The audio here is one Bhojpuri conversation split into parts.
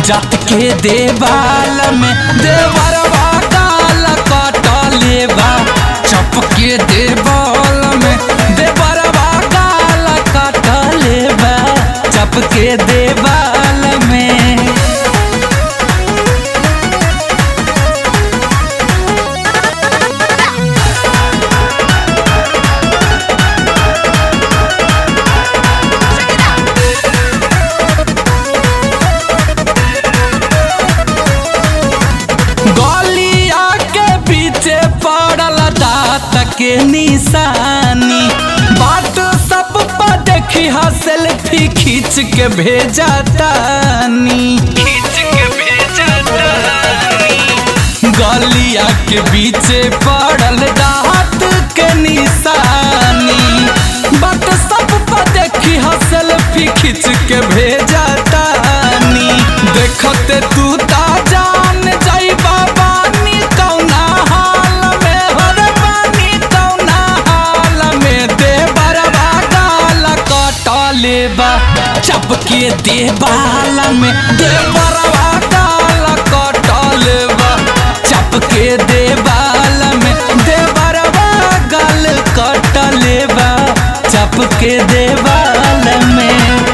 जात के देवाल में देवरवा काल कटले बा चपके देवाल में देवरवा काल कटले बा चपके देवाल में गलिया के पीछे पड़ल दात के निशानी बाट सब पर देखी हा सेल्फी खींच के भेजा तानी खींच के भेजा गलिया के पीछे पड़ल दात के निशानी बाट सब पर देखी हा सेल्फी खींच के भेजा तानी देखते तू ता जान जाई बाबा नी कौना हाल में हर पानी कौना हाल में दे बरबा गाल कटले बा चपके दे बाल में दे बरबा गाल कटले बा चपके दे बाल में दे बरबा गाल कटले बा चपके दे बाल में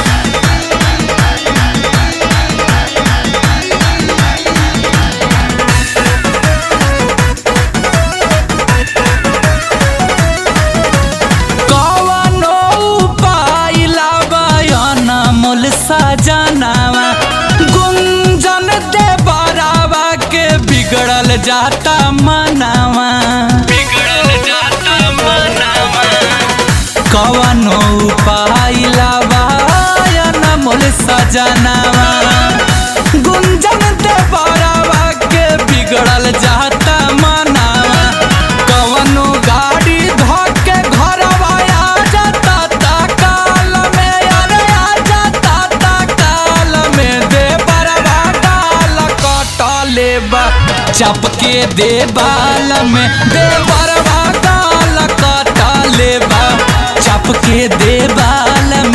कवनो उपाय लावयन मोल सजनावा गुंजन दे बरावा के बिगड़ल जाता मनावा बिगड़ल जाता मनावा कवनो उपाय लावयन मोल सजनावा गुंजन दे बरावा के बिगड़ल जाता मनावा कवनो गाड़ी धोके घरवा आ जाता ता काल में अरे आ जाता ता काल में दे बरवा काल कटले बा चपके दे बाल में दे बरवा काल कटले बा चपके दे बाल